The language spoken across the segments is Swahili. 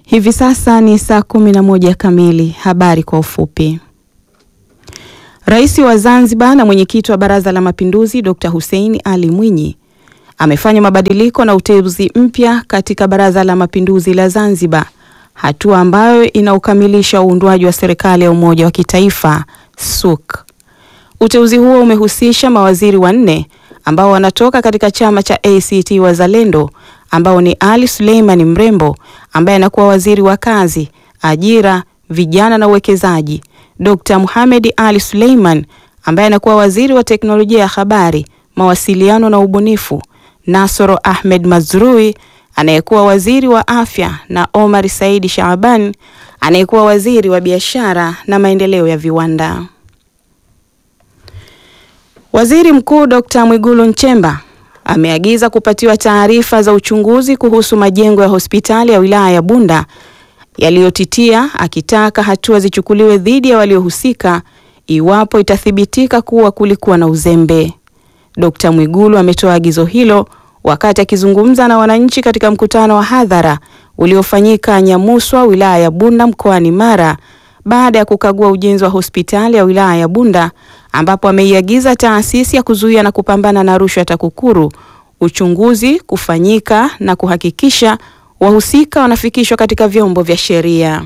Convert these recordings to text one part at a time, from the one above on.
Hivi sasa ni saa kumi na moja kamili. Habari kwa ufupi. Rais wa Zanzibar na mwenyekiti wa Baraza la Mapinduzi Dr. Hussein Ali Mwinyi amefanya mabadiliko na uteuzi mpya katika Baraza la Mapinduzi la Zanzibar, hatua ambayo inaukamilisha uundwaji wa serikali ya umoja wa kitaifa SUK. Uteuzi huo umehusisha mawaziri wanne ambao wanatoka katika chama cha ACT Wazalendo ambao ni Ali Suleiman Mrembo ambaye anakuwa waziri wa kazi, ajira, vijana na uwekezaji, Dr. Mohamed Ali Suleiman ambaye anakuwa waziri wa teknolojia ya habari, mawasiliano na ubunifu, Nasoro Ahmed Mazrui anayekuwa waziri wa afya na Omar Saidi Shaaban anayekuwa waziri wa biashara na maendeleo ya viwanda. Waziri Mkuu Dr. Mwigulu Nchemba ameagiza kupatiwa taarifa za uchunguzi kuhusu majengo ya hospitali ya wilaya ya Bunda yaliyotitia, akitaka hatua zichukuliwe dhidi ya waliohusika iwapo itathibitika kuwa kulikuwa na uzembe. Dr. Mwigulu ametoa agizo hilo wakati akizungumza na wananchi katika mkutano wa hadhara uliofanyika Nyamuswa, wilaya ya Bunda mkoani Mara baada ya kukagua ujenzi wa hospitali ya wilaya ya Bunda ambapo ameiagiza taasisi ya kuzuia na kupambana na rushwa TAKUKURU uchunguzi kufanyika na kuhakikisha wahusika wanafikishwa katika vyombo vya sheria.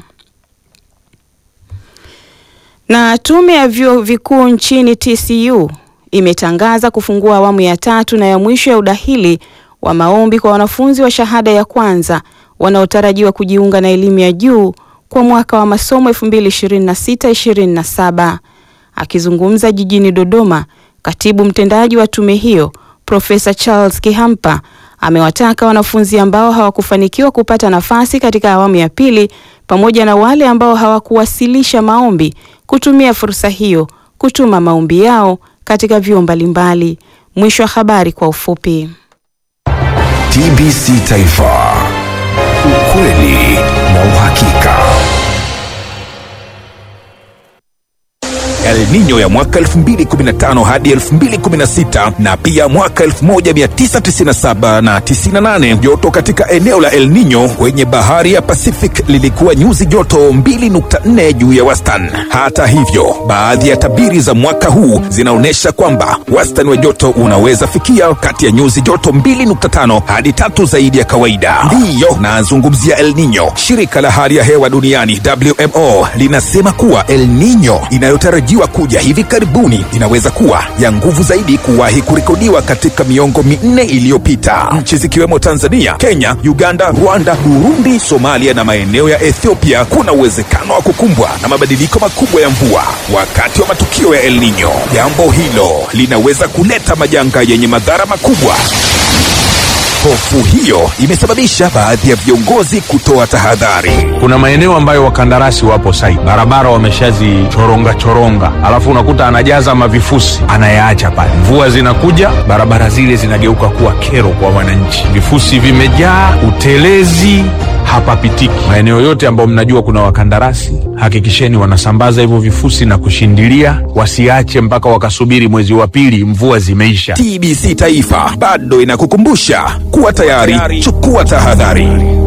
Na tume ya vyuo vikuu nchini TCU imetangaza kufungua awamu ya tatu na ya mwisho ya udahili wa maombi kwa wanafunzi wa shahada ya kwanza wanaotarajiwa kujiunga na elimu ya juu kwa mwaka wa masomo 2026-2027. Akizungumza jijini Dodoma, katibu mtendaji wa tume hiyo Profesa Charles Kihampa amewataka wanafunzi ambao hawakufanikiwa kupata nafasi katika awamu ya pili pamoja na wale ambao hawakuwasilisha maombi kutumia fursa hiyo kutuma maombi yao katika vyuo mbalimbali. Mwisho wa habari kwa ufupi. TBC Taifa, ukweli na uhakika. El Nino ya mwaka 2015 hadi 2016 na pia mwaka 1997 na 98. Joto katika eneo la El Nino kwenye bahari ya Pacific lilikuwa nyuzi joto 2.4 juu ya wastani. Hata hivyo, baadhi ya tabiri za mwaka huu zinaonyesha kwamba wastani wa joto unaweza fikia kati ya nyuzi joto 2.5 hadi tatu zaidi ya kawaida. Ndiyo nazungumzia El Nino. Shirika la hali ya hewa duniani WMO linasema kuwa El Nino inayotarajiwa kuja hivi karibuni inaweza kuwa ya nguvu zaidi kuwahi kurekodiwa katika miongo minne iliyopita. Nchi zikiwemo Tanzania, Kenya, Uganda, Rwanda, Burundi, Somalia na maeneo ya Ethiopia kuna uwezekano wa kukumbwa na mabadiliko makubwa ya mvua wakati wa matukio ya El Nino. Jambo hilo linaweza kuleta majanga yenye madhara makubwa. Hofu hiyo imesababisha baadhi ya viongozi kutoa tahadhari. Kuna maeneo ambayo wakandarasi wapo site, barabara wameshazichoronga choronga, alafu unakuta anajaza mavifusi anayaacha pale. Mvua zinakuja, barabara zile zinageuka kuwa kero kwa wananchi, vifusi vimejaa, utelezi hapapitiki. Maeneo yote ambayo mnajua kuna wakandarasi, hakikisheni wanasambaza hivyo vifusi na kushindilia, wasiache mpaka wakasubiri mwezi wa pili mvua zimeisha. TBC Taifa bado inakukumbusha kuwa tayari, chukua tahadhari.